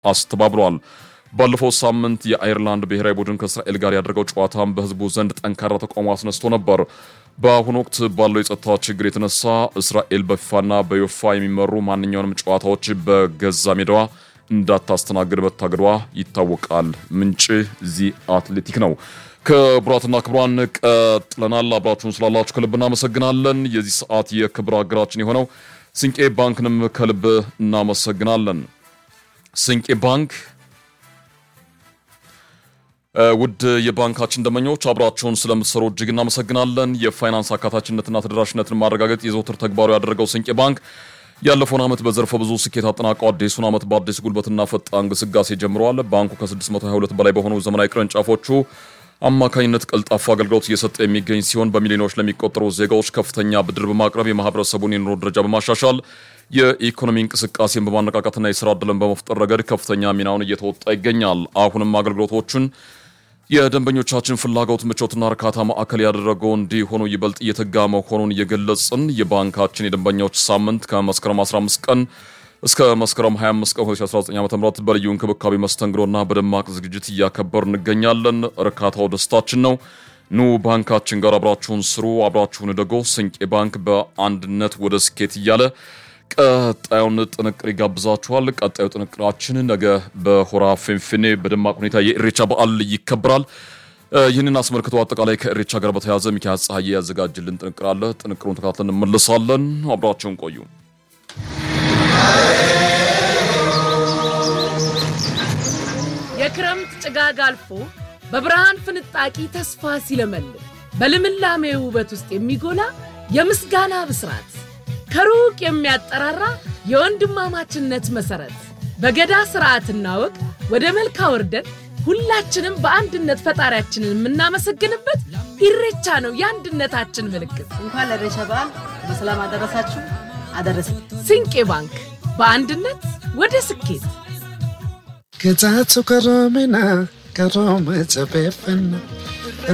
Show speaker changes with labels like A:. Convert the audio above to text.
A: አስተባብሏል። ባለፈው ሳምንት የአይርላንድ ብሔራዊ ቡድን ከእስራኤል ጋር ያደረገው ጨዋታም በሕዝቡ ዘንድ ጠንካራ ተቃውሞ አስነስቶ ነበር። በአሁኑ ወቅት ባለው የጸጥታ ችግር የተነሳ እስራኤል በፊፋና በዮፋ የሚመሩ ማንኛውንም ጨዋታዎች በገዛ ሜዳዋ እንዳታስተናግድ መታገዷ ይታወቃል። ምንጭ ዚ አትሌቲክ ነው። ክቡራትና ክቡራን ቀጥለናል። አብራችሁን ስላላችሁ ከልብ እናመሰግናለን። የዚህ ሰዓት የክብር አገራችን የሆነው ስንቄ ባንክንም ከልብ እናመሰግናለን። ስንቄ ባንክ ውድ የባንካችን ደንበኞች አብራችሁን ስለምትሰሩ እጅግ እናመሰግናለን። የፋይናንስ አካታችነትና ተደራሽነትን ማረጋገጥ የዘውትር ተግባሩ ያደረገው ስንቄ ባንክ ያለፈውን ዓመት በዘርፈ ብዙ ስኬት አጠናቀው አዲሱን ዓመት በአዲስ ጉልበትና ፈጣን ግስጋሴ ጀምረዋል። ባንኩ ከ622 በላይ በሆኑ ዘመናዊ ቅርንጫፎቹ አማካኝነት ቀልጣፋ አገልግሎት እየሰጠ የሚገኝ ሲሆን በሚሊዮኖች ለሚቆጠሩ ዜጋዎች ከፍተኛ ብድር በማቅረብ የማህበረሰቡን የኑሮ ደረጃ በማሻሻል የኢኮኖሚ እንቅስቃሴን በማነቃቃትና የስራ ዕድልን በመፍጠር ረገድ ከፍተኛ ሚናውን እየተወጣ ይገኛል። አሁንም አገልግሎቶችን የደንበኞቻችን ፍላጎት ምቾትና እርካታ ማዕከል ያደረገው እንዲሆኑ ይበልጥ እየተጋ መሆኑን እየገለጽን የባንካችን የደንበኞች ሳምንት ከመስከረም 15 ቀን እስከ መስከረም 25 ቀን 2019 ዓ.ም በልዩ እንክብካቤ መስተንግዶና በደማቅ ዝግጅት እያከበር እንገኛለን። እርካታው ደስታችን ነው። ኑ ባንካችን ጋር አብራችሁን ስሩ፣ አብራችሁን ደጎ። ስንቄ ባንክ በአንድነት ወደ ስኬት እያለ ቀጣዩን ጥንቅር ይጋብዛችኋል። ቀጣዩ ጥንቅራችን ነገ በሆራ ፊንፊኔ በደማቅ ሁኔታ የኢሬቻ በዓል ይከበራል። ይህንን አስመልክቶ አጠቃላይ ከኢሬቻ ጋር በተያያዘ ሚካኤል ፀሐዬ ያዘጋጅልን ጥንቅር አለ። ጥንቅሩን ተከታትለን እንመለሳለን። አብራችሁን ቆዩ።
B: የክረምት ጭጋግ አልፎ በብርሃን ፍንጣቂ ተስፋ ሲለመልም በልምላሜ ውበት ውስጥ የሚጎላ የምስጋና ብስራት ከሩቅ የሚያጠራራ የወንድማማችነት መሰረት በገዳ ስርዓትና ወግ ወደ መልካ ወርደን ሁላችንም በአንድነት ፈጣሪያችንን የምናመሰግንበት ኢሬቻ ነው የአንድነታችን ምልክት።
C: እንኳን ለኢሬቻ በዓል በሰላም አደረሳችሁ አደረሰ።
B: ስንቄ ባንክ በአንድነት ወደ ስኬት።
D: Che cazzo caromena, carome sapefano,